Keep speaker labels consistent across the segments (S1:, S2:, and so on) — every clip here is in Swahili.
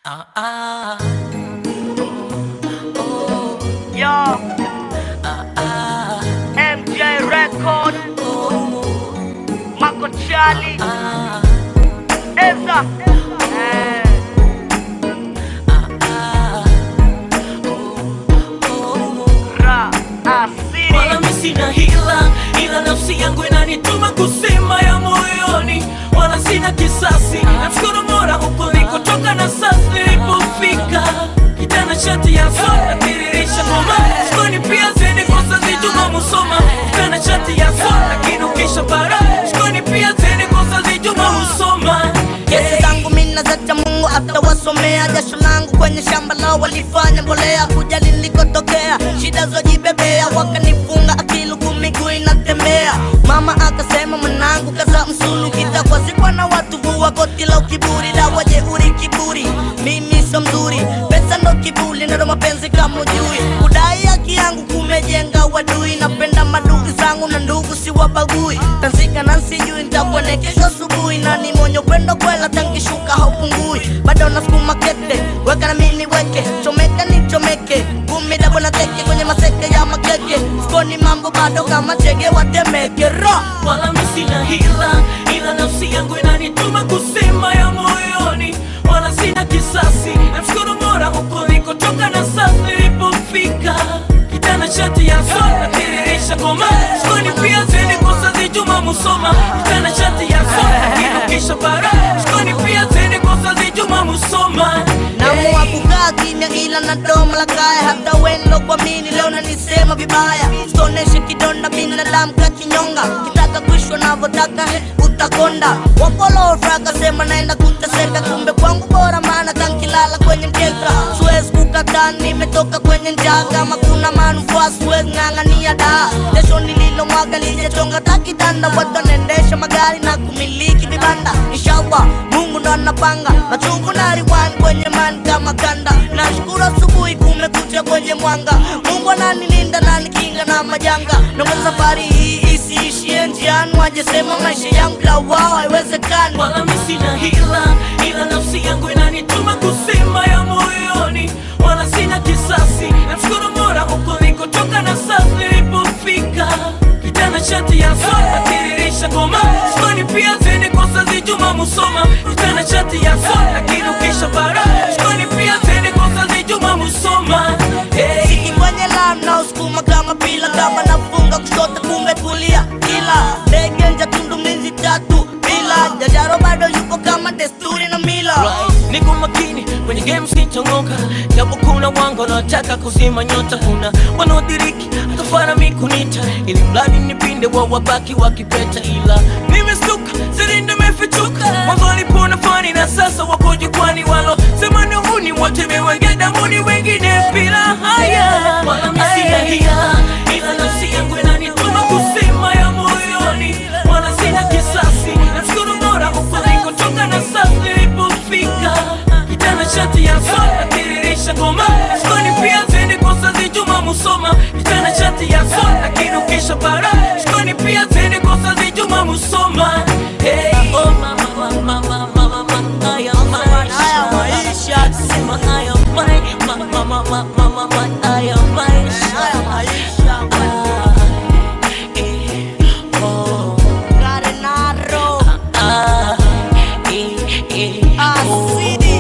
S1: Ah, ah,
S2: Yo,
S1: ah, ah,
S2: MJ Record,
S1: oh,
S2: Marco Charlie,
S1: ah,
S2: Eza. Eh,
S1: ah, ah, oh,
S2: Ra, Asiri.
S1: wala mi sina hila, ila nafsi yangu inanituma kusema ya moyoni, wala sina kisasi. Namshukuru Mola huko nilikotoka na sasa nilipofika, kitana shati ya soda tiririsha ngoma shikoni pia zeni kosa zijuma musoma, kitana shati ya soda kinukisha bara shikoni pia zeni kosa zijuma musoma
S3: Kesi zangu mina zacha Mungu atawasomea. Jasho langu kwenye shamba lao walifanya mbolea, kujali nilikotokea, shida zojibebea, wakanifunga akili huku miguu inatembea. Mama akasema mwanangu, kaza msulu, kitakwa sikwa na watu vua koti la ukiburi, dawa jeuri kiburi, mimi sio mzuri, pesa ndo kiburi, ndo mapenzi kama ujui, kudai haki yangu kumejenga wadui, napenda madugu zangu na ndugu siwabagui, tanzika na sijui nitakuone kesho asubuhi, na ni mwenye upendo kwela, tangishuka haupungui, bado nasukuma kete, weka na mimi niweke, chomeka nichomeke, kumi dabo na teke kwenye maseke ya makeke, sikoni mambo bado kama chege watemeke ra
S1: wala mi sina hila, ila nafsi yangu inanituma kusema ya moyoni, wala sina kisasi. Namshukuru Mola huko nilikotoka na sasa nilipofika, kitana shati ya soda tiririsha ngoma shikoni pia zeni kosa zijuma musoma, kitana shati ya soda kinukisha bara shikoni pia zeni kosa zijuma musoma
S3: Naamua kukaa kimya ila na domo la kaya, hata wendo kwa mini leo nanisema vibaya, sitoneshe kidonda binadamu ka kinyonga, kitaka kuishwa navyotaka utakonda. Wapolofra akasema naenda kuteseka, kumbe kwangu bora, maana tankilala kwenye mkeka, siwezi kukataa, nimetoka kwenye njaa, kama kuna manufaa siwezi ng'ang'ania daa, jasho nililomwaga lijachonga takitanda, watu wanaendesha magari na kumiliki vibanda, inshallah Mungu ndo anapanga machungu na riwani kwenye mani kama kanda. Nashukuru asubuhi kumekucha kwenye mwanga, Mungu ananilinda na nikinga na majanga. Naomba safari hii isiishie njiani, wajesema maisha yangu bila wao haiwezekani.
S1: wala mi sina hila, ila nafsi yangu inanituma kusema ya moyoni, wala sina kisasi. Namshukuru Mola huko nilikotoka na sasa nilipofika, kitana shati ya soda tiririsha ngoma shikoni pia zeni kosa zijuma musoma, kitana shati ya soda kinukisha bara shikoni pia zeni kosa zijuma musoma hey.
S3: Siki kwenye lam na usukuma kama pila, kama nafunga kushoto kumbe kulia, ila ndege nja tundu mlinzi tatu bila jajaro bado yupo kama desturi na mila
S1: Right. Niko makini kwenye game sitongoka, japo kuna wangu wanaotaka kuzima nyota, kuna wanaodiriki akafara mikunita, ili mradi nipinde wa wabaki wakipeta, ila nimestuka siri nimefichuka, mwanzo walipona fani na sasa wako jukwani, walo sema ni huni wote mewenge damuni, wengine bila haya, wala mi sina hila, ila nafsi yangu inanituma kusema ya moyoni, wala sina kisasi, namshukuru Mola huko nilikotoka na sasa nilipofika, kitana shati ya soda tiririsha ngoma shikoni pia zeni kosa zijuma musoma, kitana shati ya soda kinukisha bara shikoni pia zeni kosa zijuma musoma hey. oh, mama, mama, mama, mama, mama, haya
S3: haya
S1: maisha
S3: maisha
S1: sema haya mai- ma- ma- ma- ma- ma- ma- ma- haya maisha
S3: haya maisha
S1: Ah, eh, oh.
S3: Garenaro
S1: Ah, eh, eh, oh.
S3: asidi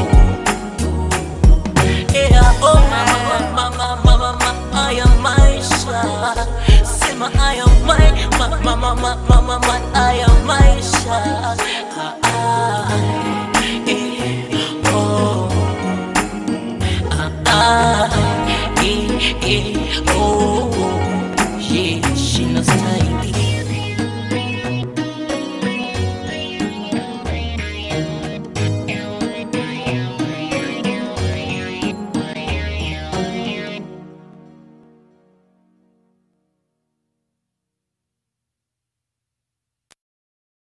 S1: Yeah, oh, mama, mama, mama, mama, haya maisha. Sema haya mai- ma- ma- ma- ma- ma- ma- ma- haya maisha. Ah, ah, eh, oh. Ah, ah, eh, eh, oh.